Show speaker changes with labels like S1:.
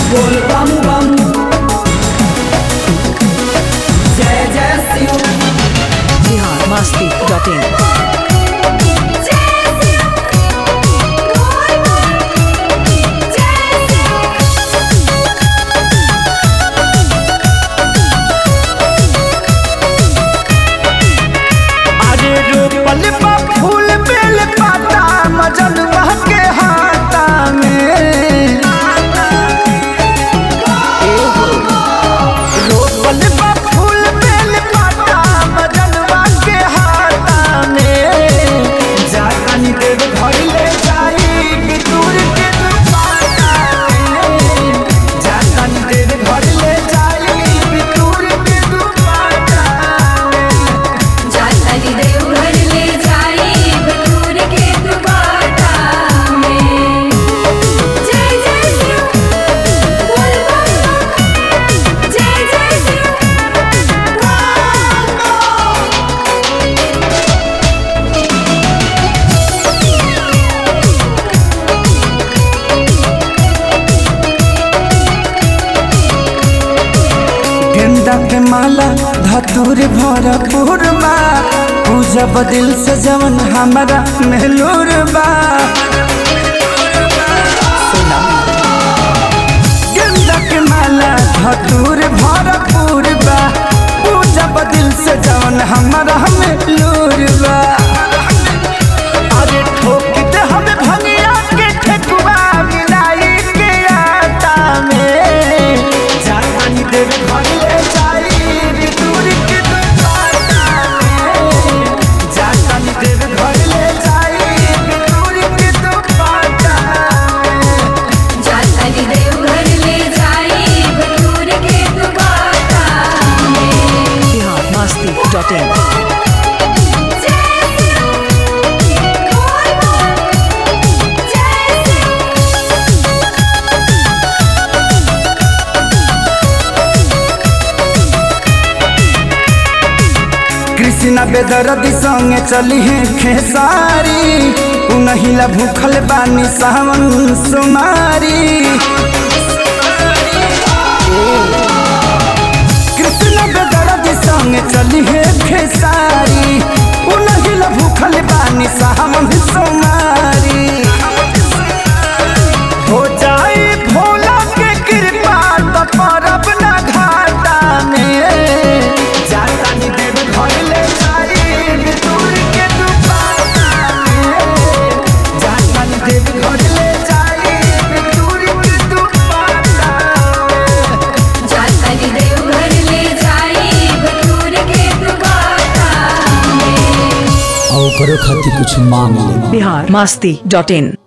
S1: बोल बम बम जय जय शिव
S2: बिहार मस्ती डॉट इन
S3: अरे रोपल बा फूल बेल पाता मजन के हाथा में रोपल बा फूल बेल पाता मजन के हाथा में जानी देव घर ले जाई दूर के दुपाटा में जानी देव घर ले जाई दूर के दुपाटा में
S4: जाताली देवघर ले जाई बटूर के दुपाटा में जय जय शिव बोल बम बम जय जय शिव
S3: गेंदा के माला धतूर भरपूर बा पूजा बदिल से जवन हमारा मेहलूर बा गेंदा के माला धतूर भरपूर बा पूजा बदिल से जवन हमारा मेहलूर बा अरे ठोक दे हमें भंगिया के ठेकुआ मिलाई के आटा में जानी देव घर ले जाई दूर के दुपाटा में जानी देव घर ले जाई दूर के दुपाटा में
S4: जाताली देवघर ले जाई बटूर के दुपाटा में
S2: बिहार मस्ती डॉट इन
S4: जय शिव बोल बम जय शिव
S3: कृष्णा बेदरदी संगे चली है खेसारी उनहिला भूखल बानी सावन सुमारी कृष्णा बेदरदी संगे चली है खेसारी उनहिला भूखल बानी सावन सुमारी हो जाए भोला के कृपा तो परब ना घाटा में जाता नी देव घर ले जाई दूर के दुपाटा में जाता नी देव घर ले जाई दूर के दुपाटा में
S4: जाताली देवघर ले जाई बटूर के दुपाटा में
S1: और करो खातिर कुछ मांग ले
S2: बिहार मस्ती डॉट इन